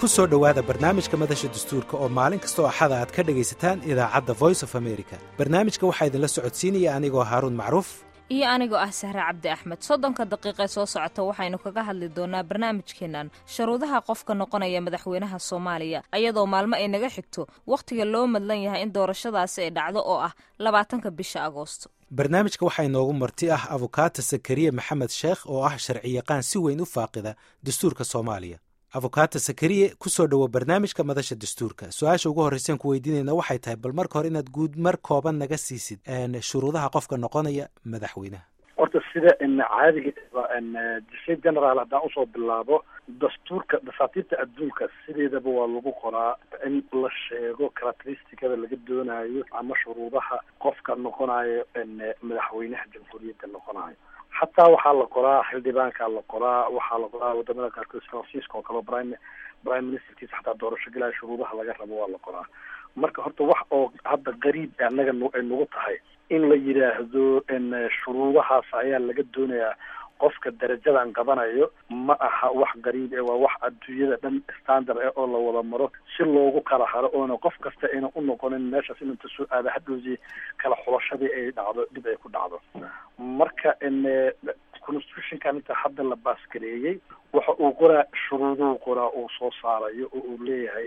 ku soo dhowaada barnaamijka madasha dastuurka oo maalin kastoo axada aad ka dhegaysataan idaacadda voice of america barnaamijka waxaa idinla socodsiinaya anigoo haaruun macruuf iyo anigoo ah sahre cabdi axmed soddonka daqiiqee soo socota waxaynu kaga hadli doonaa barnaamijkeennan shuruudaha qofka noqonaya madaxweynaha soomaaliya ayadoo maalmo ay naga xigto wakhtiga loo madlan yahay in doorashadaasi ay dhacdo oo ah labaatanka bisha agoosto barnaamijka waxaa inoogu marti ah abukaata sakariye maxamed sheekh oo ah sharciyaqaan si weyn u faaqida dastuurka soomaaliya abukaata sakariye ku soo dhowo barnaamijka madasha dastuurka su-aasha ugu horreyseen ku weydiinayna waxay tahay bal marka hore inaad guud mar kooban naga siisid shuruudaha qofka noqonaya madaxweynaha horta sida caadiga disay general haddaan usoo bilaabo dastuurka dasaatiirta adduunka sideedaba waa lagu qoraa in la sheego characteristicada laga doonayo ama shuruudaha qofka noqonayo madaxweynaha jamhuuriyadda noqonayo xataa waxaa la qoraa xildhibaankaa la qoraa waxaa la qoraa wadamada qaarkood fransiiska oo kale prime prime ministerkiisa xataa doorasho galaya shuruudaha laga rabo waa la qoraa marka horta wax oo hadda qariib annaga ay nagu tahay in la yidhaahdo shuruudahaas ayaa laga doonayaa qofka darajadan qabanayo ma aha wax qariib e waa wax adduunyada dhan standard eh oo la wada maro si loogu kala haro oona qof kasta ayna u noqonin meeshaas in inta soo aada hadhowsi kala xulashadii ay dhacdo dib ay ku dhacdo marka constitutionkan inta hadda la baasgareeyey waxa uu qoraa shuruuduhu qoraa uu soo saarayo oo uu leeyahay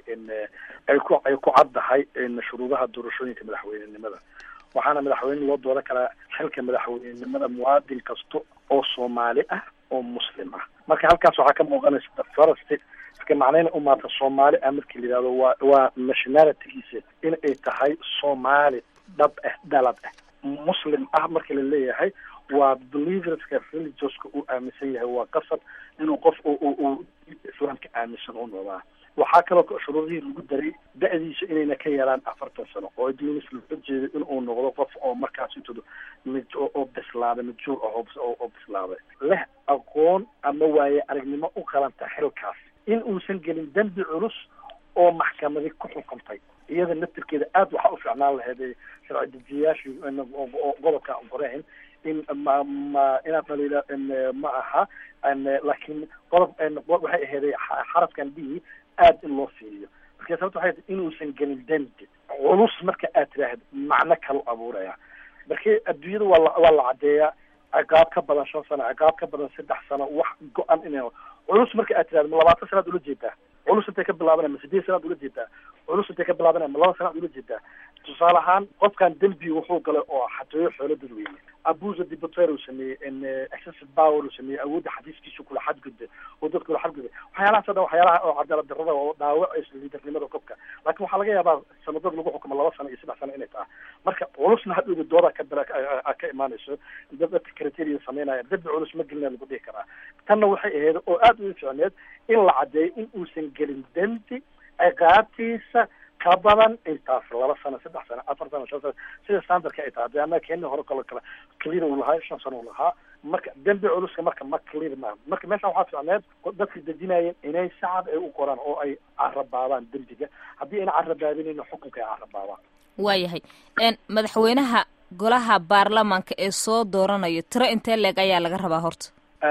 ay ku ay ku caddahay shuruudaha doorashooyinka madaxweynenimada waxaana madaxweyne loo dooran karaa xilka madaxweynenimada muwaadin kasta oo soomaali ah oo muslim ah marka halkaas waxaa ka muuqanaysa first iska macnayna umaata soomaali ah markii la yidhahdo waa waa nationalitygiisa in ay tahay soomaali dhab ah dalad ah muslim ah marka la leeyahay waa believerska religioska uu aaminsan yahay waa qasab inuu qof uu islaamka aaminsan u noqdaa waxaa kaloo shuruudihii lagu daray da-diisa inayna ka yaraan afartan sano oo adduunis looga jeedo inuu noqdo qof oo markaas intooda mid oo bislaaday majuur ah oo bislaaday leh aqoon ama waaye aragnimo u qalanta xilkaas in uusan gelin dembi culus oo maxkamadi ku xukuntay iyada naftirkeeda aada waxaa u ficnaan lahayd sharci dejiyayaashii gobolka qoreen in ma ma inaad dhaliila ma aha laakiin qodob waxay aheeday xarafkan b aada in loo fiiriyo marka sababta waxay inuusan gelin dembi culus marka aad tiraahda macno kalu abuuraya marka adduunyada waa la waa la caddeeyaa ciqaab ka badan shan sano ciqaab ka badan saddex sano wax go-an ina culus marka aad tirahda ma labaatan sanaad ula jeedaa culus intay ka bilaabanaya ma sideed sanaad ula jeedaa culus intay ka bilaabanaya ma laba sanaad ula jeedaa tusaale ahaan qofkan dembi wuxuu galay oo xatooyo xoolo dadweyne abusa dibater uu sameeyey excessive power uu sameeyey awoodda xadiiskiisu kula xadgudba oo dadka kula xadgudba waxyaalahaas o dhan waxyaalaha oo cadaalad darrada oo dhaawacaysa liidarnimada qofka laakiin waxaa laga yaabaa sanadad lagu xukumo laba sano iyo saddex sano inay tahay marka culusna hadhowda dooda ka bira ka imaanayso dadka criteria sameynaya dembi culus ma gelina lagu dhihi karaa tanna waxay ahayd oo aada u ficneed in la caddeeyo in uusan gelin dembi ciqaabtiisa ka badan intaas laba sano saddex sano afar sano shan sano sida standardka ay tahay de ama kenya hore kalo kale clear uu lahaa shan sano uu lahaa marka dembi culuska marka ma clear ma marka meeshan waxaa ficneed dadka dejinayeen inay sacad ay u qoraan oo ay carabaabaan dembiga haddii ayna carabaabinayna xukunka ay carabaabaan waayahay madaxweynaha golaha baarlamaanka ee soo dooranayo tiro intee leeg ayaa laga rabaa horta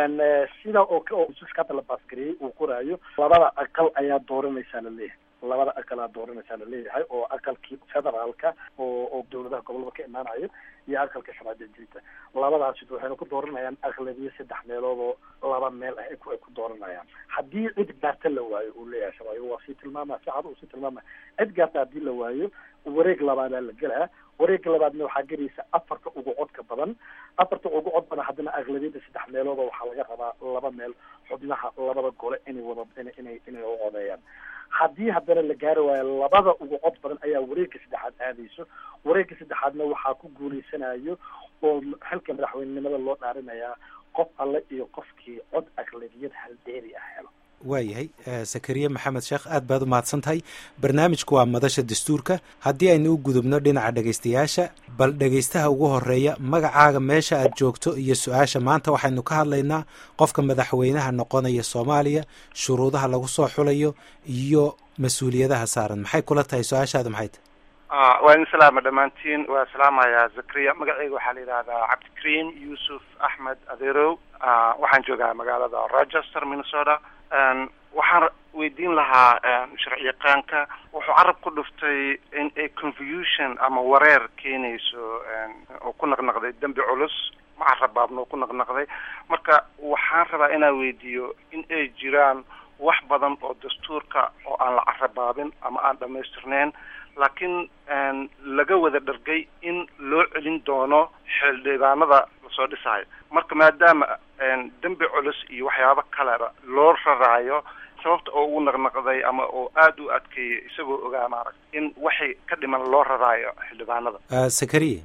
sida oo ususka hadda la baasgareeyey uu qoraayo labada aqal ayaa dooranaysaa la leeyahay labada aqalaa dooranaysaa laleeyahay oo aqalkii federaalka oo oo dawladaha gobolada ka imaanayo iyo aqalka sharci dejinta labadaasi waxayna ku dooranayaan aqlabiyo saddex meelood oo laba meel ah ay ku dooranayaan haddii cid gaarta la waayo uu leeyahay sharciga waa sii tilmaamaya si cad uu sii tilmaamaya cid gaarta haddii la waayo wareeg labaadaa la gelaa wareegga labaadna waxaa gelaysa afarta ugu codka badan afarta ugu cod badan haddana aqlabiyada saddex meelood oo waxaa laga rabaa laba meel xubnaha labada gole inay wada inay inay u codeeyaan haddii haddana la gaari waayo labada ugu cod badan ayaa wareegga saddexaad aadayso wareegga saddexaadna waxaa ku guulaysanayo oo xilka madaxweynenimada loo dhaarinayaa qof alle iyo qofkii cod aqlabiyad haldeeri ah helo waayahay sakariye maxamed sheekh aad baad u mahadsan tahay barnaamijku waa madasha dastuurka haddii aynu u gudubno dhinaca dhegaystayaasha bal dhegaystaha ugu horeeya magacaaga meesha aad joogto iyo su-aasha maanta waxaynu ka hadlaynaa qofka madaxweynaha noqonaya soomaaliya shuruudaha lagu soo xulayo iyo mas-uuliyadaha saaran maxay kula tahay su-aashaada maxay tahay waa idin salaama dhammaantiin waa salaamayaa zakariya magaceyga waxaa la yidhahdaa cabdikariim yuusuf axmed adeerow waxaan joogaa magaalada rochester minnesota waxaan weydiin lahaa sharci yaqaanka wuxuu carab ku dhuftay in ay confusion ama wareer keenayso oo ku naqnaqday dembi culus ma carabaabna oo ku naqnaqday marka waxaan rabaa inaan weydiiyo in ay jiraan wax badan oo dastuurka oo aan la carabaabin ama aan dhamaystirnayn laakiin laga wada dhargay in loo celin doono xildhibaanada lasoo dhisayo marka maadaama dembi culus iyo waxyaabo kaleba loo raraayo sababta oo ugu naqnaqday ama oo aada u adkeeyay isagoo ogaa maarag in waxay ka dhiman loo raraayo xildhibaanada sakariye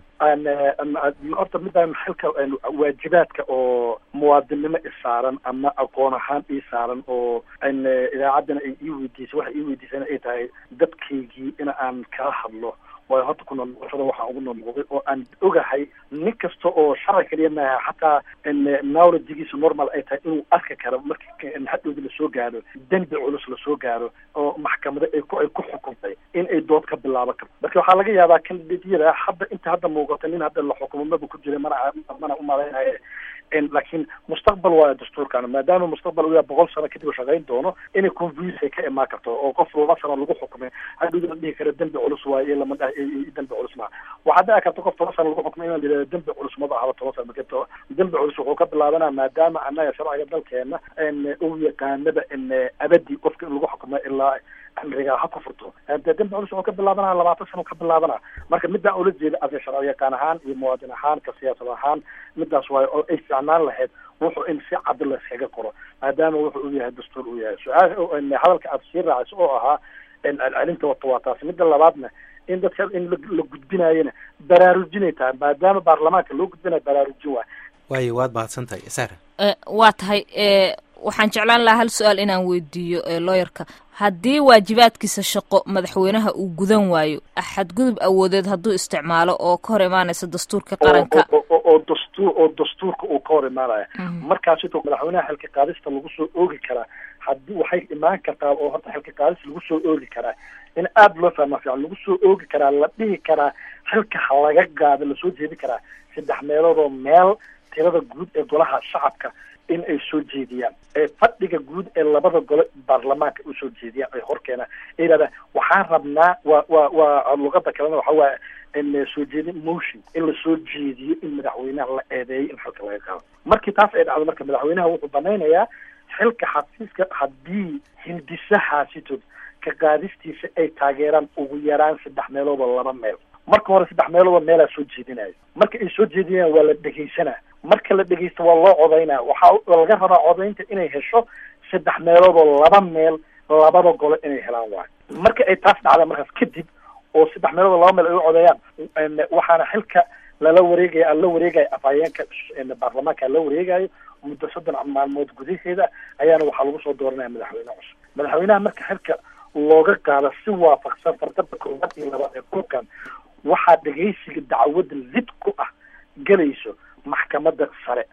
horta midaan xilka waajibaadka oo muwaadinnimo isaaran ama aqoon ahaan ii saaran oo idaacaddana ay ii weydiisay waxay ii weydiisana ay tahay dadkaygii in aan kala hadlo waayo horta ku noolnoqoshada waxaan ugu noolnoqday oo aan ogahay nin kasta oo sharci kaliya maaha xataa knowledgigiisa normal ay tahay inuu arki karo markii hadhowda lasoo gaaro dembi culus lasoo gaaro oo maxkamada ay ku ay ku xukuntay in ay dood ka bilaaban karto marka waxaa laga yaabaa kandidatyada hadda inta hadda muuqata nin hadda la xukumo maba ku jira mana mana umalaynayo laakiin mustaqbal waayo dastuurkan maadaama mustaqbal uu yahay boqol sano kadib shaqayn doono inay confuse ka imaan karto oo qof laba sano lagu xukumay hadhowda la dhihi karo dembi culus waayo iyo lama dembi culus maa waxaa dhici karta qof toban sano lagu xukumay inaan yidhahdo dembi culus maba ahaba toban sano marka dembi culus wuxuu ka bilaabanaa maadaama annaga sharciga dalkeena uu yaqaanaba abadi qofka in lagu xukumay ilaa amrigaa ha ku furto de dembi culus wuxuu ka bilaabanaa labaatan sano ka bilaabana marka midaan ula jeeda ase sharci yaqaan ahaan iyo muwaadin ahaan ka siyaasad ahaan midaas waayo oo ay fiicnaan lahayd wuxuu in si cad layskaga qoro maadaama wuxuu u yahay dastuur u yahay su-aal hadalka aada sii raacayso oo ahaa celcelinta wata waa taasi midda labaadna in dadka in la gudbinaayona baraarujinay tahay maadaama baarlamaanka loo gudbinayo baraarujin waay waayo waad mahadsan tahay sara waa tahay waxaan jeclaan lahaa hal su-aal inaan weydiiyo looyarka haddii waajibaadkiisa shaqo madaxweynaha uu gudan waayo xadgudub awoodeed hadduu isticmaalo oo ka hor imaanaysa dastuurka qaranka oo dastuur oo dastuurka uu ka hor imaanaya markaas ito madaxweynaha xilka qaadista lagu soo oogi karaa haddii waxay imaan kartaa oo horta xilka qaadis lagu soo oogi karaa in aada loo fahma fiican lagu soo oogi karaa la dhihi karaa xilka ha laga gaado lasoo jeedi karaa saddex meelood oo meel tirada guud ee golaha shacabka in ay soo jeediyaan ee fadhiga guud ee labada gole baarlamaanka usoo jeediyaan ay horkeenaan ay yidhahdaan waxaan rabnaa waa waa waa luqada kalena waxa waaye in soo jeedin motion in lasoo jeediyo in madaxweynaha la eedeeyo in xilka laga qaado markii taas ay dhacdo marka madaxweynaha wuxuu banaynayaa xilka xafiiska haddii hindisahaasitood ka qaadistiisa ay taageeraan ugu yaraan saddex meelood oo laba meel marka hore saddex meeloodoo meelaa soo jeedinayo marka ay soo jeedinayaan waa la dhegaysanaa marka la dhegaysto waa loo codaynaa waxaa laga rabaa codaynta inay hesho saddex meelood oo laba meel labada gole inay helaan waayo marka ay taas dhacda markaas kadib oo saddex meelood oo laba meel ay u codeeyaan waxaana xilka lala wareegaya aan la wareegayo afhayeenka baarlamaanka la wareegayo muddo soddon maalmood gudaheeda ayaana waxaa lagu soo dooranaya madaxweyne cusub madaxweynaha marka xilka looga qaado si waafaqsan fardada koowaad iyo labaad ee kulkan waxaa dhegaysiga dacwada lid ku ah gelayso maxkamada sare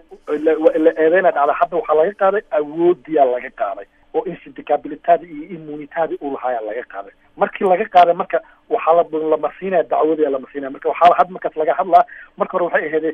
la eedeyna dhacda hadda waxaa laga qaaday awoodiyaa laga qaaday oo insidicabilitadi iyo immunitadi uu lahaayaa laga qaaday markii laga qaaday marka waxaa la lamarsiinaya dacwada lamarsiinaya marka waxaa had markaas laga hadlaa marka hore waxay ahayd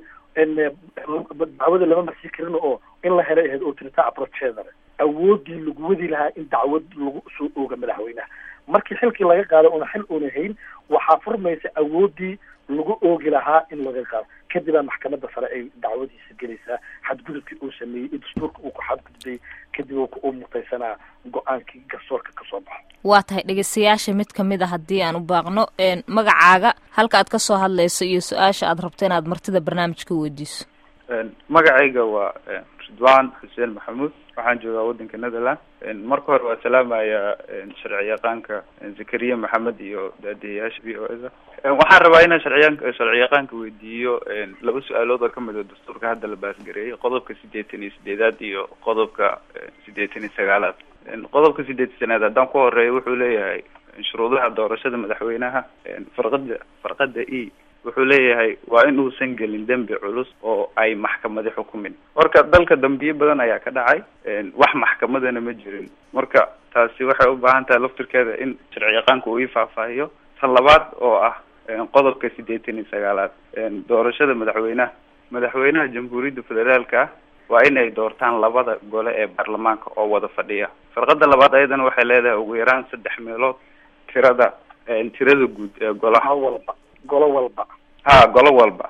dacwada lama marsiin karin oo in la helay ahayd autorita approcheedale awoodii lagu wadi lahaa in dacwad lagu soo ooga madaxweynaha markii xilkii laga qaado una xil una hayn waxaa furmaysa awoodii lagu oogi lahaa in laga qaado kadibaa maxkamada sare ay dacwadiisa gelaysaa xadgudubkii uu sameeyey iyo dastuurka uu ku xadgudbay kadib uu mutaysanaa go-aankii garsoorka kasoo baxo waa tahay dhegeystayaasha mid kamid a haddii aan u baaqno magacaaga halka aad kasoo hadlayso iyo su-aasha aad rabto inaad martida barnaamijka weydiiso magacayga waa ridwan xuseen maxamuud waxaan joogaa waddanka netherland marka hore waa salaamaya sharci yaqaanka zakariya maxamed iyo daadiyayaasha v o s waxaan rabaa inaan sharciya sharci yaqaanka weydiiyo laba su-aalood oo kamid a dastuurka hadda la baasgareeyay qodobka siddeetan iyo sideedaad iyo qodobka siddeetan iyo sagaalaad qodobka siddeetan sanaad haddaan ku horeeyo wuxuu leeyahay shuruudaha doorashada madaxweynaha farqada farqada e wuxuu leeyahay waa in uusan gelin dembi culus oo ay maxkamadi xukumin marka dalka dambiye badan ayaa ka dhacay wax maxkamadana ma jirin marka taasi waxay u baahan tahay laftirkeeda in sharci yaqaanka uu ii faahfaahiyo ta labaad oo ah qodobka siddeetan iyo sagaalaad doorashada madaxweynaha madaxweynaha jamhuuriyadda federaalka ah waa in ay doortaan labada gole ee baarlamaanka oo wada fadhiya farqada labaad ayadana waxay leedahay ugu yaraan saddex meelood tirada tirada guud ee golaha walba golo walba ha golo walba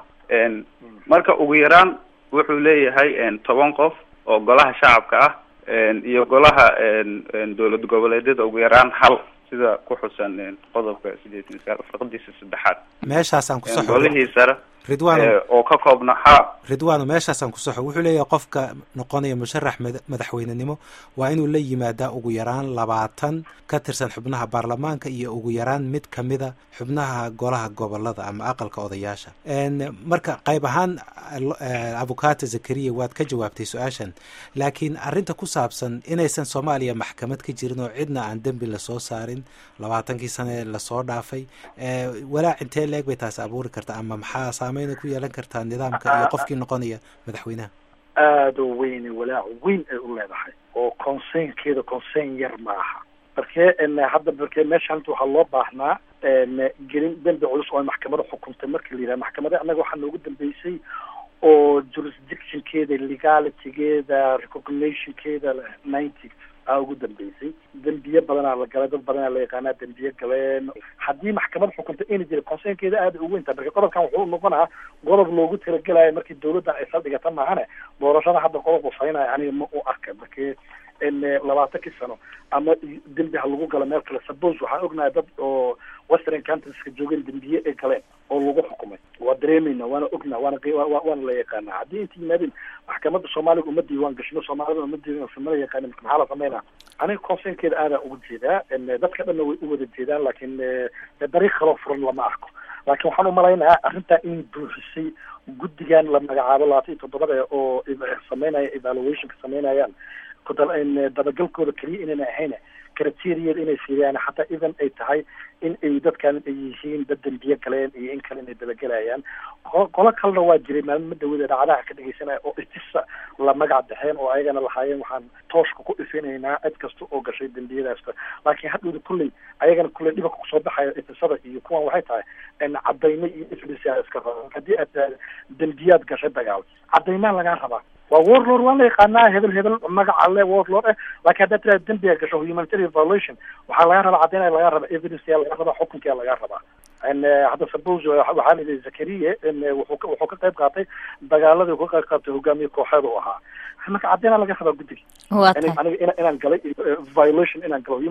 marka ugu yaraan wuxuu leeyahay toban qof oo golaha shacabka ah iyo golaha dowlad goboleedyada ugu yaraan hal sida ku xusan qodobka sideetan sagaal farqadiisa saddexaad meeshaasaan ku saxo golihii sare ridwaan oo ka koobna ha ridwaano meeshaasaan ku saxo wuxuu leeyahay qofka noqonaya musharax madaxweynenimo waa inuu la yimaadaa ugu yaraan labaatan ka tirsan xubnaha baarlamaanka iyo ugu yaraan mid kamida xubnaha golaha gobolada ama aqalka odayaasha marka qayb ahaan abukato zakariya waad ka jawaabtay su-aashan laakiin arrinta ku saabsan inaysan soomaaliya maxkamad ka jirin oo cidna aan dembi lasoo saarin labaatankii sane lasoo dhaafay walaac intee leeg bay taasi abuuri karta ama maxaa saameyna ku yeelan kartaa nidaamka iyo qofkii noqonaya madaxweynaha aada u weyne walaac weyn ay u leedahay oo conseinkeeda consein yar maaha markee hadda markee meesha hanta waxaa loo baahnaa gelin dembi culus oo ay maxkamada xukuntay marka la yidhaha maxkamada annaga waxaa noogu dambeysay oo jurisdictionkeeda legalitygeeda recognitionkeeda ninety aa ugu dambeysay dembiye badanaa la galay dad badanaa la yaqaanaa dembiye galeen haddii maxkamad xukunta ina jira conseinkeeda aada u weyntaha marka qodobkan wuxuu noqonaha qodob loogu talagelayo markii dawladdan ay saldhigata maahane doorashada hadda qodob usaynaya aniga ma u arka markii labaatankii sano ama dembi ha lagu galo meel kale suppose waxaan ognahay dad oo western countrieska joogeen dembiye ay galeen oo lagu xukumay waa dareemayna waana ognaa waana waana la yaqaanaa haddii inta yimaadeen maxkamadda soomaaliga uma diiwaan gashino soomaalida uma diiwaan mala yaqaanin marka maxaa la sameynaa aniga conseinkeeda aadaa uga jeedaa dadka dhanna way u wada jeedaan laakiin dariiq kaloo furan lama arko laakiin waxaan umalaynayaa arrintaa inay buuxisay guddigan la magacaabo labaatan iyo toddobada oo sameynaya evaluationka sameynayaan dabagalkooda keliya inayna ahayn criteriyada inay fiiriyaan xataa even ay tahay in ay dadkan ay yihiin dad dembiye galeen iyo in kale inay dabagelayaan qolo kalena waa jiray maalmo dawada dhacdaha ka dhegeysanaya oo itisa la magac baxeen oo ayagana lahaayeen waxaan tooshka ku ifinaynaa cid kasta oo gashay dembiyadaasta laakiin hadhowda kulley ayagana kulley dhibanka kusoo baxaya itisada iyo kuwan waxay tahay cadaymo iyo iflisa iska raba haddii aad tahay dembiyaad gashay dagaal cadaymaa lagaa rabaa waa warlord waan la yaqaanaa hebel hebel magaca le warlord eh laakiin haddaad tiraa dembiga gasho humanitarian violation waxaa laga rabaa caddaynaya laga rabaa evidence yaa laga rabaa xukunkiyaa laga rabaa hadda suppose waxaa layidhi zakariye wuxuu wuxuu ka qayb qaatay dagaaladii ka qayb qaatay hogaamiye kooxeed u ahaa marka caddeynaa laga rabaa guddiga aniga inaan galay violation inaan galo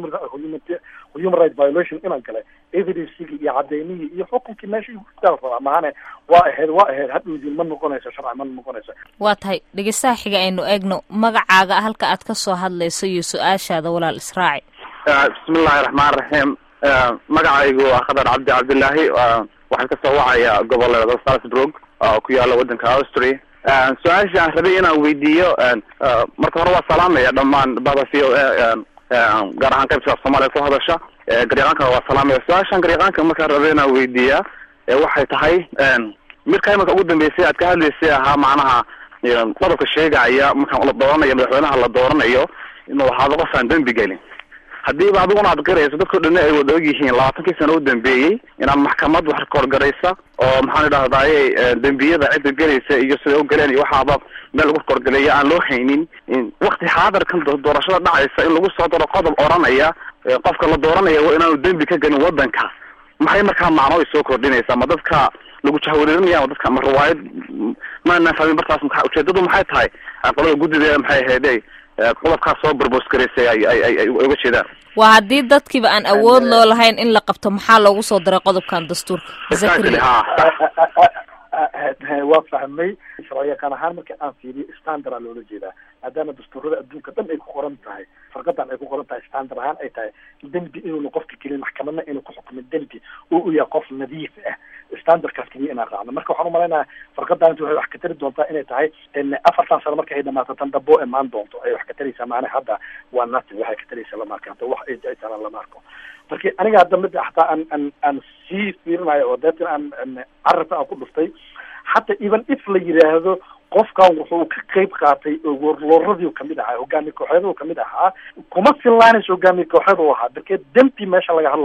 human right violation inaan galay evidencegii iyo cadeymihii iyo xukunkii meesha igu daal rabaa maahane waa ahayd waa ahayd hadhowdiin ma noqonayso sharci ma noqonayso waa tahay dhegeystaha xiga aynu eegno magacaaga halka aad ka soo hadlayso iyo su-aashaada walaal israaci bismillahi raxmaan raxiim magacaygu waa khadar cabdi cabdillaahi waxaan kasoo wacaya gobolada salzburg oo ku yaala wadanka austria su-aasha aan rabay inaan weydiiyo marka hore waa salaamaya dhammaan bada v o a gaar ahaan qaybta soomaaliya ku hadasha garyaqaankana waa salaamaya su-aashaan garyaqaanka markaan rabay inaan weydiiyaa waxay tahay midka imanka ugu dambeysay aad ka hadlaysay ahaa macnaha qodobka sheegaya markaan la dooranayo madaxweynaha la dooranayo inuu ahaado qof aan dembi gelin haddiiba adiguna aad garayso dadkao dhanna ay wada og yihiin labaatankii sano u dambeeyey inaan maxkamad wax korgaraysa oo maxaan idhahdaye dembiyada cidda gelaysa iyo siday u galeen iyo waxaaba meel lagu korgaleeya aan loo haynin wakti xaadarkan doorashada dhacaysa in lagu soo daro qodob odhanaya qofka la dooranaya waa inaanu dembi ka gelin wadanka maxay markaa macno ay soo kordhinaysaa ma dadka lagu jahwareerinaya ma dadka ma riwaayad maana fahmin markaas maa ujeedadu maxay tahay qolada guddida maxay ahayde qodobkaas soo barbos garaysay ay ay ay uga jeedaan waa haddii dadkiiba aan awood loo lahayn in la qabto maxaa loogu soo diray qodobkan dastuurka zakariya waa fahmay sharciyaqaan ahaan marka aan fiiriyo standard aa loola jeedaa maadaama dastuurada adduunka dhan ay ku qoran tahay farqadan ay ku qoran tahay standard ahaan ay tahay dembi inuuna qofka gelin maxkamadna inuu ku xukumin dembi oo u yahay qof nadiif ah standardkaas keliya inaan raacno marka waxaan umalaynaya farqadan waxay wax ka tari doontaa inay tahay afartan sano marka ay dhamaato tan dabo imaan doonto ay wax ka taraysaa maanaha hadda waa nothing waxay ka taraysaa lama arka hadda wax ay ay talaan lama arko marka aniga hadda mid hataa aan aan aan sii fiirinayo oo deetan aan carabka aan ku dhuftay hataa even if la yidhaahdo qofkan wuxuu ka qayb qaatay warlooradii kamid ahaa hogaamiye kooxeed kamid ahaa kuma fillaanayso hogaamiye kooxeed u ahaa darkee dembi meesha laga hadlaa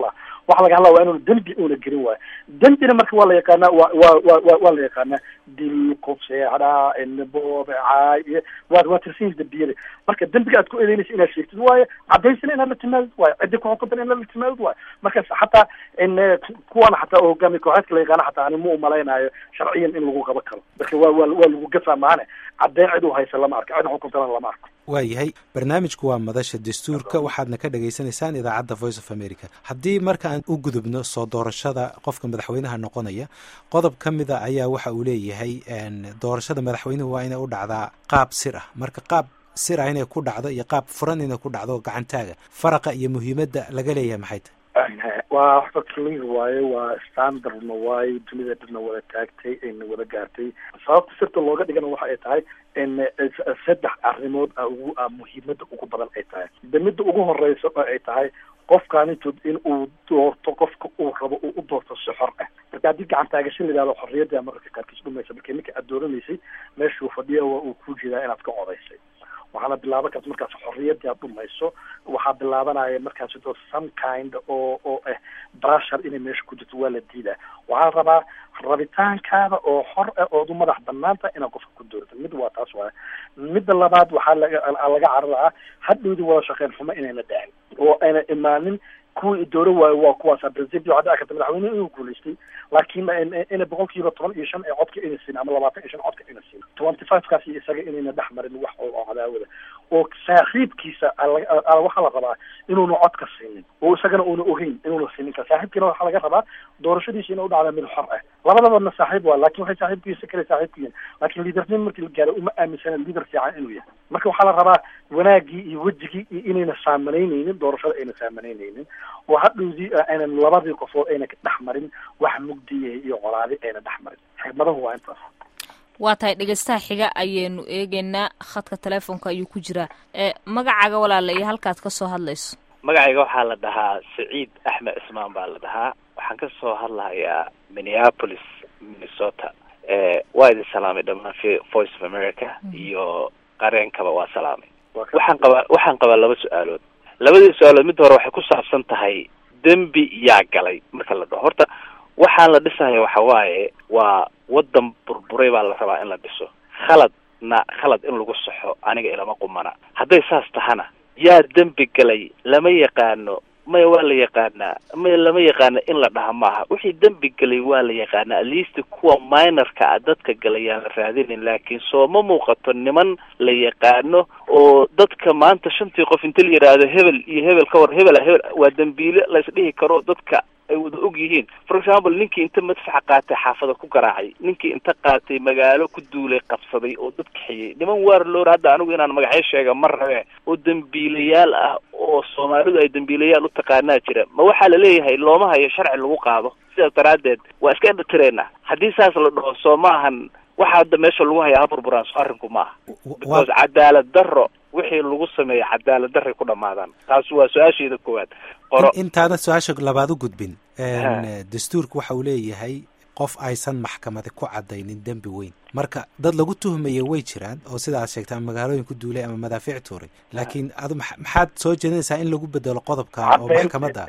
waxa laga hadlaa waa inuuna dembi una gelin waayo dembina marka waa la yaqaanaa wa wa wa waa la yaqaanaa dil kufseexdhaa boobe caay iyo waa waa tirsan dembiyada marka dembiga aad ku eedeynaysa inaad sheegtid waayo cadaysana inaad la timaadid waayo ciddi ku xukuntan inaad la timaadid waayo marka xataa in kuwana xataa oo hogaamiya kooxeedka la yaqaana xataa ani ma umalaynaayo sharciyan in lagu qaban karo marka waa waa waa lagu gafaa maane caddeyn cid u haysa lama arko cid xukuntana lama arko waayahay barnaamijku waa madasha dastuurka waxaadna ka dhagaysanaysaan idaacadda voice of america haddii marka aan u gudubno soo doorashada qofka madaxweynaha noqonaya qodob ka mida ayaa waxa uu leeyahay doorashada madaxweynuhu waa inay u dhacdaa qaab sir ah marka qaab sir ah inay ku dhacdo iyo qaab furan inay ku dhacdo gacantaaga faraqa iyo muhiimadda laga leeyahay maxay tahay waa waxba clear waaye waa standardna waaye dunida dhibna wada taagtay ayna wada gaartay sababta sirta looga dhigana waxa ay tahay in saddex arrimood a ugu muhiimada ugu badan ay tahay de midda ugu horeysa oo ay tahay qofkaanitood in uu doorto qofka uu rabo uu u doorto si xor ah marka haddii gacan taagasho la yidhahdo xorriyadda mararka qaarkiis dhumaysa marka ninka aad dooranaysay meeshuu fadhiya waa uu ku jeedaa inaad ka codaysay waxaana bilaaban karta markaas xorriyadii aad dhumayso waxaa bilaabanaya markaas some kind oo oo ah brashar inay meesha ku jirto waa la diidaa waxaa rabaa rabitaankaada oo xor ah ood u madax banaanta inaad qofka ku doorato mid waa taas waaya midda labaad waxaa laga laga cararaaa hadhowdii wada shaqeyn xumo inayna dhacin oo ayna imaanin kuwii dooro waayo waa kuwaas president waxaa dhici karta madaxweyne inuu guulaystay laakiin ina boqol kiiba toban iyo shan ee codka ina siin ama labaatan iyo shan codka ina siin twenty five kaas iyo isaga inayna dhex marin wax oo cadaawada oo saaxiibkiisa waxaa la rabaa inuuna codka siinin oo isagana uuna ogeyn inuuna siinin ka saaxiibkiina waxaa laga rabaa doorashadiisa ina u dhacda mid xor ah labadabana saaxiib waa lakin waxay saaxiibkiisa kale saaxiib ku yihin lakin liadernim markii la gaaro uma aaminsana liader fiican inuu yahay marka waxaa la rabaa wanaagii iyo wejigii iyo inayna saamanaynaynin doorashada ayna saamanaynaynin oo hadhowdii aynan labadii qofood ayna dhex marin wax mugdiya iyo colaadi ayna dhex marin xigmadahu waa intaas waa tahay dhegeystaha xiga ayaynu eegeynaa khadka telefoonka ayuu ku jiraa magacaaga walaala iyo halkaad ka soo hadlayso magacayga waxaa la dhahaa saciid axmed cismaan baa la dhahaa waxaan ka soo hadlahayaa minneapolis minnesota waa idin salaamay dhammaan voice of america iyo qareenkaba waa salaamay waxaan qabaa waxaan qabaa laba su-aalood labadii su-aalood midda hore waxay ku saabsan tahay dembi yaa galay marka la dhaho horta waxaan la dhisaya waxa waaye waa waddan burburay baa la rabaa in la dhiso khaladna khalad in lagu saxo aniga ilama qumana hadday saas tahana yaa dembi galay lama yaqaano maya waa la yaqaanaa maya lama yaqaano in la dhaha maaha wixii dembi galay waa la yaqaanaa atleast kuwa minorka a dadka galay yaan la raadinin laakiin soo ma muuqato niman la yaqaano oo dadka maanta shantii qof inta la yidhaahdo hebel iyo hebel ka war hebela hebel waa dembiile la isdhihi karo dadka ay wada og yihiin for example ninkii inta madfaxa qaatay xaafada ku garaacay ninkii inta qaatay magaalo ku duulay qabsaday oo dad kaxiyey niman waar loor hadda anigu inaan magacyo sheega ma rabe oo dembiilayaal ah oo soomaalidu ay dembiilayaal u taqaanaa jira ma waxaa la leeyahay looma hayo sharci lagu qaado sidaas daraaddeed waa iska indhatireenna haddii saas la dhaho soo ma ahan waxa hadda meesha lagu hayaa ha burburaan so arrinku ma aha because cadaalad darro wixii lagu sameeya cadaalad darray ku dhamaadaan taas waa su-aasheeda koowaad qoro intaana su-aasha labaad u gudbin dastuurka waxa uu leeyahay qof aysan maxkamadi ku cadaynin dembi weyn marka dad lagu tuhmaya way jiraan oo sida aad sheegta ama magaalooyin ku duulay ama madaafiic tuuray laakiin adu maxaad soo jeedinaysaa in lagu bedelo qodobka oo maxkamadda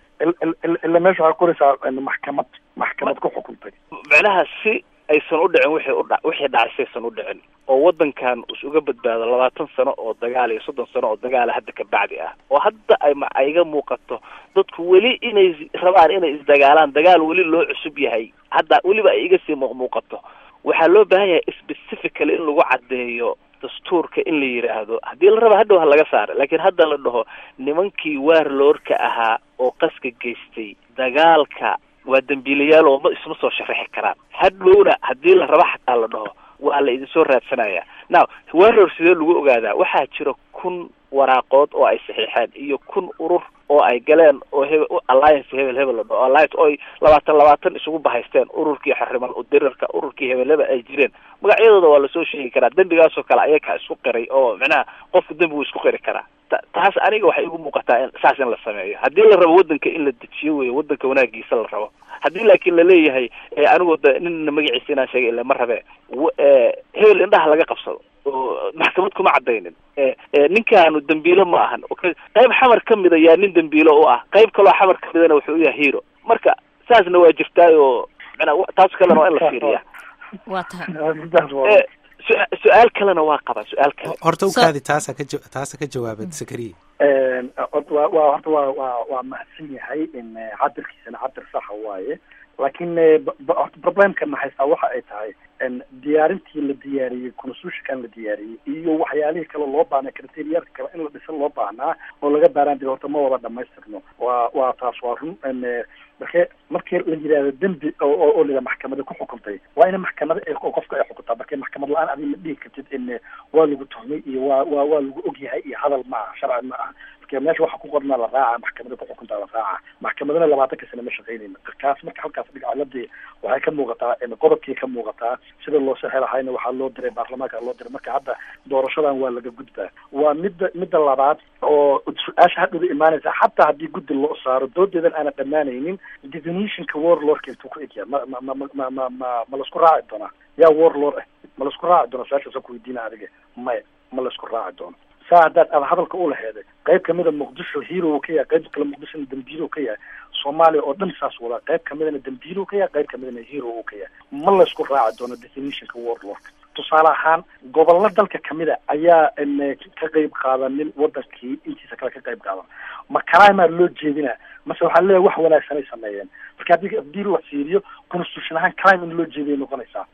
ila meesha waxaa qoraysaa maxkamad maxkamad ku xukuntay macnaha si aysan u dhicin wixii udha wixii dhacay saysan u dhicin oo waddankan is uga badbaado labaatan sano oo dagaal iyo soddon sano oo dagaala hadda ka bacdi ah oo hadda ay ma iga muuqato dadku weli inay rabaan inay isdagaalaan dagaal weli loo cusub yahay hadda weliba ay iga sii muuqmuuqato waxaa loo baahan yahay specifically in lagu caddeeyo dastuurka in la yidhaahdo haddii la raba hadhow ha laga saara laakiin hadda la dhaho nimankii waarloorka ahaa oo qaska geystay dagaalka waa dembiilayaal oo ma isma soo sharaxi karaan hadhowna haddii la raba xataa la dhaho waa la idinsoo raadsanaya now waror sidee lagu ogaadaa waxaa jira kun waraaqood oo ay saxiixeen iyo kun urur oo ay galeen oo hebel alliance hebel hebel la dhaho alliance oo ay labaatan labaatan isugu bahaysteen ururkii xariman udirarka ururkii hebel hebel ay jireen magacyadooda waa lasoo sheegi karaa dembigaasoo kale ayakaa isku qiray oo macnaha qofku dembi wuu isku qiri karaa taas aniga waxay igu muuqataa in saas in la sameeyo haddii la rabo waddanka in la dejiyo wey waddanka wanaagiisa la rabo haddii laakiin laleeyahay anigu de nina magaciisa inaan sheegay ila ma rabe hebel indhaha laga qabsado oo maxkamad kuma cadaynin ninkaanu dambiilo ma ahan qayb xamar ka mida yaa nin dambiilo u ah qayb kaloo xamar ka midana wuxuu u yahay hero marka saasna waa jirtaay oo manaa taas kalena waa in la fiiriya waa tahay su-aal kalena waa qabaa su-aal kale horta ukaadi taasa ka ja taasa ka jawaabad sakariya wa wa horta waa waa waa mahadsan yahay in cabirkiisana cabir saxa waaye laakiin horta problemkana haystaa waxa ay tahay diyaarintii la diyaariyey constitutionkan la diyaariyey iyo waxyaalihii kale loo baahnaa criteriyaalka kale in la dhisan loo baahnaa oo laga baaraan jira horta ma wada dhamaystirno waa waa taas waa run marke markii la yidhahdo dembi oo oo lida maxkamada ku xukuntay waa ina maxkamada qofka ay xukuntaa marka maxkamad la-aan adiga ma dhihi kartid in waa lagu tuhmay iyo waa waa waa lagu ogyahay iyo hadal ma aha sharci ma aha marka meesha waxa ku qornaa la raaca maxkamada ku xukuntaa la raaca maxkamadana labaatanka sane ma shaqaynayna kaas marka halkaas dhiga ciladii waxay ka muuqataa qodobkii ka muuqataa sida loo saxi lahayna waxaa loo diray baarlamaanka loo diray marka hadda doorashadan waa laga gudbaa waa midda midda labaad oo su-aasha hadhowda imaanaysa xataa haddii guddi loo saaro doodeedan aana dhammaanaynin definitionka warlordka intuu ku egyaa ma ma ma ma ma ma ma laisku raaci doonaa yaa warlord ah ma laisku raaci doona su-aashaasa ku weydiina adiga maya ma laisku raaci doono saa haddaad ada hadalka u laheeday qayb kamida muqdisho hero ka yahay qayb kale muqdishona dambiilo ka yahay soomaaliya oo dhan saas wadaa qayb kamidana dambiilo ka yahay qayb kamidana hero uu ka yahay ma laysku raaci doono definitionka warlordka tusaale ahaan gobollo dalka kamida ayaa ka qayb qaadanin wadankii intiisa kale ka qayb qaadan ma kalaimaa loo jeedina mase waxaa leeyahay wax wanaagsan ay sameeyeen marka haddii haddii la fiiriyo constitution ahaan crime in loo jeediyay noqonaysaa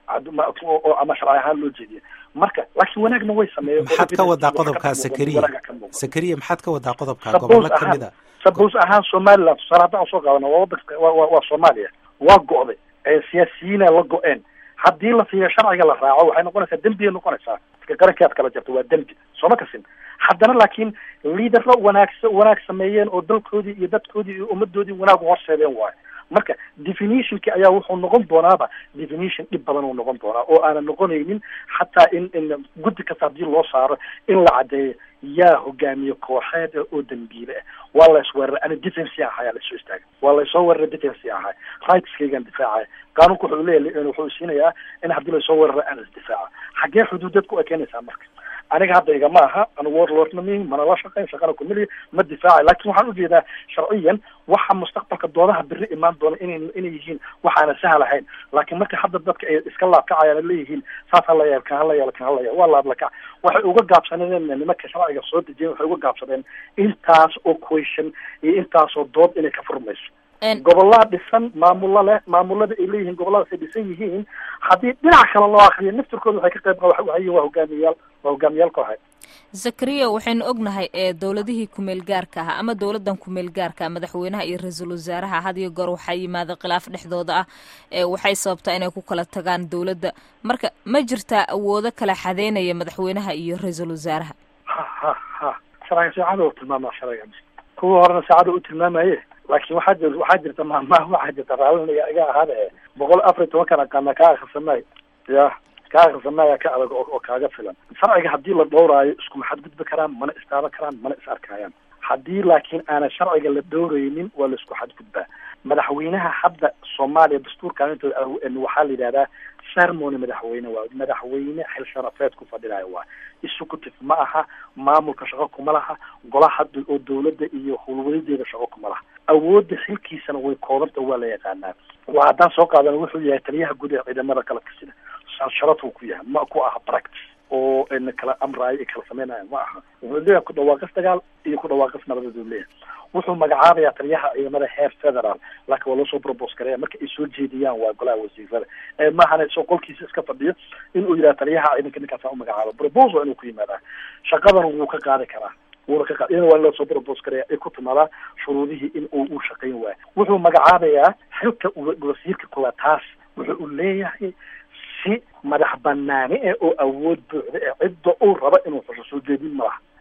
ama sharci ahaan loo jeediya marka laakiin wanaagna way sameeyeen maxaad ka wadaa qodobkaa sakariya sakariya maxaad ka wadaa qodobkaa gobollo kamid a suppose ahaan somaliland tusaale haddaan usoo qaadana waa wadanka wa waa soomaaliya waa go'day siyaasiyiina la go-een haddii la fiiriyo sharciga la raaco waxay noqonaysaa dembiyay noqonaysaa marka qaranki aad kala jarto waa dembi sooma kasin haddana laakiin liidaro wanaagsa wanaag sameeyeen oo dalkoodii iyo dadkoodii iyo ummadoodii wanaag horseedeen waayo marka definitionki ayaa wuxuu noqon doonaaba definition dhib badan uu noqon doonaa oo aanan noqonaynin xataa in in guddi kasta haddii loo saaro in la caddeeyo yaa hogaamiye kooxeed oo dambiile ah waa la isweeraray ani defency ahay aa lasoo istaagay waa laysoo weeraray defency ahay rightskaygaan difaacaya qaanuunka wuxuu leeyahay wuxuu siinayaa in haddii laysoo weeraray aan isdifaaca xaggee xuduudad ku ekeenaysaa marka aniga hadda igama aha anu warlordna mi mana la shaqayn shaqana kumili ma difaacayo lakin waxaan ujeedaa sharciyan waxa mustaqbalka doodaha beri imaan doona inay inay yihiin waxaana sahal ahayn laakiin marka hadda dadka ay iska laabkacayaan leeyihiin saas hala yeel kan hala yeel kan hala yeel waa laablakac waxay uga gaabsadeen nimanka sharciga soo dejiyeen waxay uga gaabsadeen intaas oo question iyo intaasoo dood inay ka furmayso gobollaa dhisan maamulo leh maamulada ay leeyihiin gobolladaas ay dhisan yihiin haddii dhinac kale loo akriyo naftirkooda waxay ka qayb waxay waa hogaamiyayaal waa hogaamiyaal kooxeed zakariya waxaynu ognahay ee dowladihii kumeel gaarka ahaa ama dowladan kumeel gaarka madaxweynaha iyo ra-iisul wasaaraha had iyo goor waxaa yimaada khilaaf dhexdooda ah ee waxay sababtaa inay ku kala tagaan dowladda marka ma jirtaa awoodo kala xadeynaya madaxweynaha iyo ra-iisul wasaaraha ha ha ha sharciga saacada u tilmaama sharciga kuwa horena saacada u tilmaamaye laakiin waxaa jir waxaa jirta maamaha waxaa jirta raaliniga iga ahaada e boqol afar iyo tobankan aqaana kaa akrisamay ya kaa akrisamaya ka adag oo kaaga filan sharciga haddii la dhowraayo iskuma xadgudbi karaan mana istaaban karaan mana is arkayaan haddii laakiin aanan sharciga la dhowraynin waa la isku xadgudbaa madaxweynaha hadda soomaaliya dastuurkan intooda waxaa la yidhahdaa ceremony madaxweyne waa madaxweyne xil sharafeed ku fadhinayo waa executive ma aha maamulka shaqo kuma laha golaha oo dawladda iyo howlwadadeeda shaqo kuma laha awoodda xilkiisana way koobanta waa la yaqaanaa waa haddaan soo qaadana wuxuu yahay taliyaha guud ee ciidamada qalabka sida sharafuu ku yahay ma ku aha practice oo kala amraayo iyo kala sameynaya ma aha wuxuu leeyahay ku dhawaaqis dagaal iyo ku dhawaaqis nabadeed uu leeyahay wuxuu magacaabayaa taliyaha ciidamada heer federal laakiin waa loo soo probos gareya marka ay soo jeediyaan waa golaha wasiirada maahana isoo qolkiisa iska fadhiyo inuu yidhaha taliyaha ciidanka ninkaasa umagacaabo probos inuu ku yimaadaa shaqadan wuu ka qaadi karaa wuuna ka qaad iyana waa loo soo probos gareya ay ku timaadaa shuruudihii in uu u shaqayn waayo wuxuu magacaabayaa xilka wasiirka koowaad taas wuxuu u leeyahay si madax banaani eh oo awood buuxda ee cidda uu rabo inuu xusho soo jeedin ma laha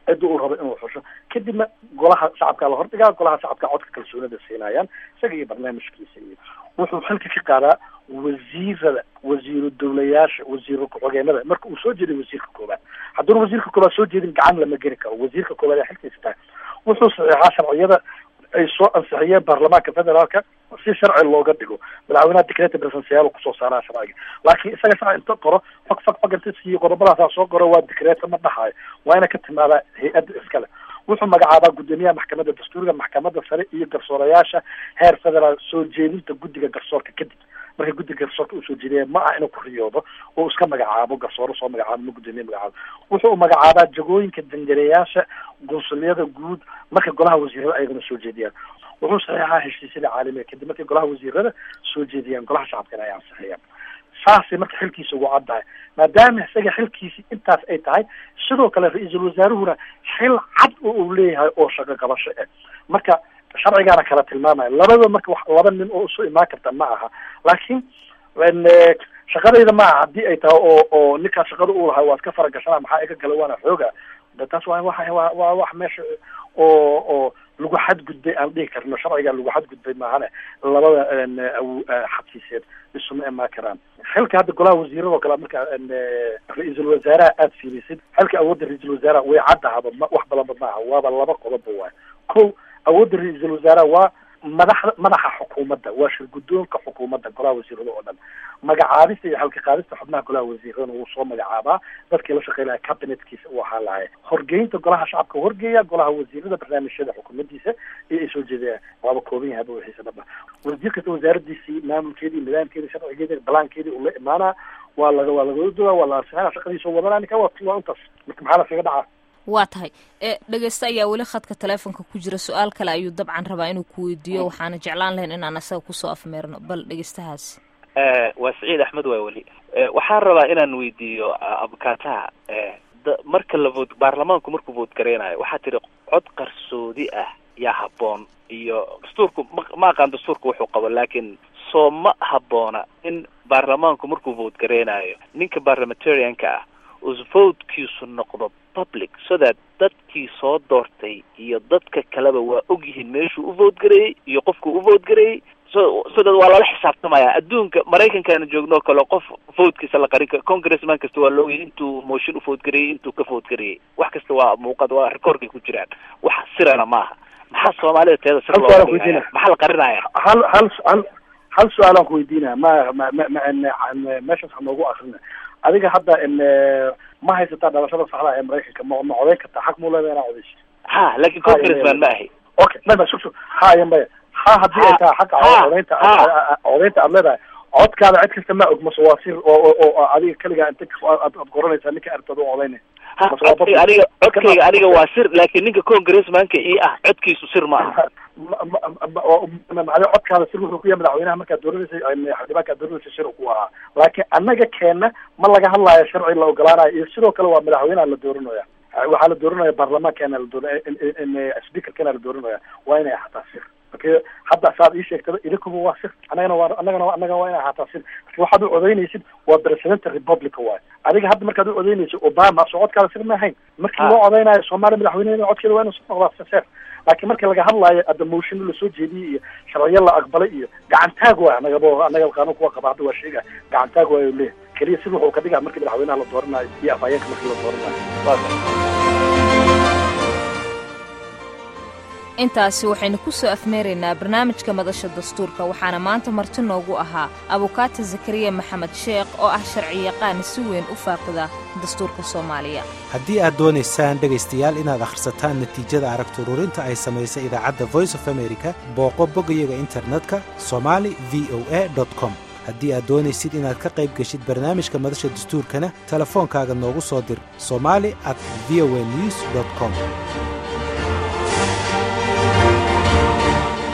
cidda uu rabo inuu xusho kadibna golaha shacabka la hordhigaa golaha shacabka codka kalsoonida siinayaan isaga iyo barnaamijkiisa iyo wuxuu xilka ka qaadaa wasiirada wasiiru dawlayaasha wasiiru ku-xigeenada marka uu soo jeeday wasiirka koobaad hadduuna wasiirka koobaad soo jeedin gacan lama geli karo wasiirka koobaad ee xilkiisa tahay wuxuu saxeexaa sharciyada ay soo ansixiyeen baarlamaanka federaalka si sharci looga dhigo madaxweynaha decreta presidential kusoo saaraa sharciga laakiin isaga sharci inta qoro fag fag fag inta siiyo qodobadaasaa soo qoro waa decreta ma dhahayo waa ina ka timaadaa hay-adda iskale wuxuu magacaabaa guddoomiyaha maxkamadda dastuuriga maxkamadda sare iyo garsoorayaasha heer federaal soo jeedinta guddiga garsoorka kadib markay guddiga garsoorka usoo jeediyeen ma ah inuu ku riyoodo oo iska magacaabo garsooro soo magacaabo ma guddoomiye magacaabo wuxuu magacaabaa jagooyinka dangareyaasha gunsuliyada guud marka golaha wasiirada ayagana soo jeediyaan wuxuu saxiixaa heshiisyada caalamiga kadib markay golaha wasiirada soo jeediyaan golaha shacabkana ay ansixiyaan saasay marka xilkiisa ugu caddahay maadaama isaga xilkiisi intaas ay tahay sidoo kale ra-iisul wasaaruhuna xil cad oo uu leeyahay oo shaqo qabasho eh marka sharcigaana kala tilmaamaya labada marka wax laba nin oo isu imaan karta ma aha laakiin shaqadayda ma aha haddii ay tahay oo oo ninkaa shaqada uu lahay waad ka faragashanaa maxaa iga gala waana xooga de taas waa wa wa waa wax meesha oo oo lagu xadgudbay aan dhihi karno sharcigaa lagu xadgudbay maahane labada xabsiiseed isuma imaan karaan xilka hadda golaha wasiirada oo kale marka ra-iisul wasaaraha aada fiilisid xilka awoodda ra-iisul wasaaraha way caddahaba ma wax badanba maaha waaba laba qodobba waayo ko awoodda ra-iisul wasaaraha waa madaxda madaxa xukuumadda waa shir guddoonka xukuumadda golaha wasiirada oo dhan magacaabista iyo xalka qaadista xubnaha golaha wasiiradana wuu soo magacaabaa dadkii la shaqeynaya cabinetkiisa uu ahaa lahay horgeynta golaha shacabka horgeeya golaha wasiirada barnaamijyada xukuumaddiisa iyo ay soo jeedayaan waaba kooban yahaba wixiisa dhaba wasiir kasta wasaaradiisii maamulkeedii nidaamkeedii sharcigeedii balaankeedii uu la imaanaa waa laga waa laga dogaa waa la ansixinaa shaqadiisa wadanaa ninka waa waa intaas marka maxaa laskaga dhacaa waa tahay e dhegeysta ayaa weli khadka teleefonka ku jira su-aal kale ayuu dabcan rabaa inuu ku weydiiyo waxaana jeclaan lahayn inaan asaga kusoo afmeerno bal dhegeystahaasi waa saciid axmed waa weli waxaan rabaa inaan weydiiyo abukataha marka la vood baarlamaanku markuu vood gareynayo waxaa tiri cod qarsoodi ah yaa habboon iyo dastuurku ma ma aqaan dastuurka wuxuu qabo laakiin soo ma habboona in baarlamaanku markuu vood gareynayo ninka parliamentarianka ah us votekiisu noqdo public so that dadkii soo doortay iyo dadka kaleba waa ogyihiin meeshuu u vote gareeyey iyo qofkuu u vote gareeyey so so that waa lala xisaabtamaya adduunka maraykankaana joogno kale qof votekiisa la qarin karo congressman kasta waa laogyay intuu motion u vote gareeyey intuu ka vote gareeyey wax kasta waa muuqad waa recordkay ku jiraan wax sirana maaha maxaa soomaalida teeda sir looga dhigaya maxaa la qarinaya hal hal hal hal su-aalaan ku weydiinaya ma ma ma ma meeshaas ha noogu akrina adiga hadda ma haysataa dhalashada saxda ee maraykanka ma ma codayn kartaa xaq muu leedahay inaa codayso ha laakiin congressman ma ahi okay maya sug sug ha ya maya ha haddii ay tahay xaqa codaynta codaynta aad leedahay codkaada cid kasta ma og mase waa sir oo oo adiga keligaa inta aad aad qoranaysaa ninka artad u codaynay codkayga aniga codkayga aniga waa sir laakiin ninka congressmanka ii ah codkiisu sir ma aha macnaa codkaada sir wuxuu ku yahay madaxweynaha markaad dooranaysay xildhibaanka aad dooranaysay sir ku ahaa laakiin annaga keena ma laga hadlayo sharci la ogolaanayo iyo sidoo kale waa madaxweynaha la dooranaya waxaa la dooranaya baarlamaankeena la doora speakerkeena la dooranaya waa inay ahaataa sir marka hadda saad ii sheegtada idinkuba waa sir annagana waa annagana annaga waa inay ahaataa sir marka waxaad u codaynaysid waa presidenta republica waayo adiga hadda markaad u codaynaysid obama soo codkaada sir ma ahayn markii loo codaynayo soomaaliya madaxweyneha codkeeda waa inuu soo noqdaa seer laakiin marka laga hadlaayo adda motion lasoo jeediyey iyo sharciyo la aqbalay iyo gacantaag waay annagaba annaga qaanuunka waa qaba hadda waa sheega gacantaag waayo leeyahay keliya sida wuxuu ka dhigaa markii madaxweynaha la dooranayo iyo afhayeenka markii la dooranayo intaasi waxaynu ku soo afmeeraynaa barnaamijka madasha dastuurka waxaana maanta marti noogu ahaa abukaata zakariya maxamed sheekh oo ah sharciyaqaan si weyn u faaqida dastuurka soomaaliya haddii aad doonaysaan dhegaystayaal inaad akhrisataan natiijada aragti ururinta ay samaysay idaacadda voice of america booqo boggayaga internetka somali v o a com haddii aad doonaysid inaad ka qayb geshid barnaamijka madasha dastuurkana telefoonkaaga noogu soo dir somali at v o a news com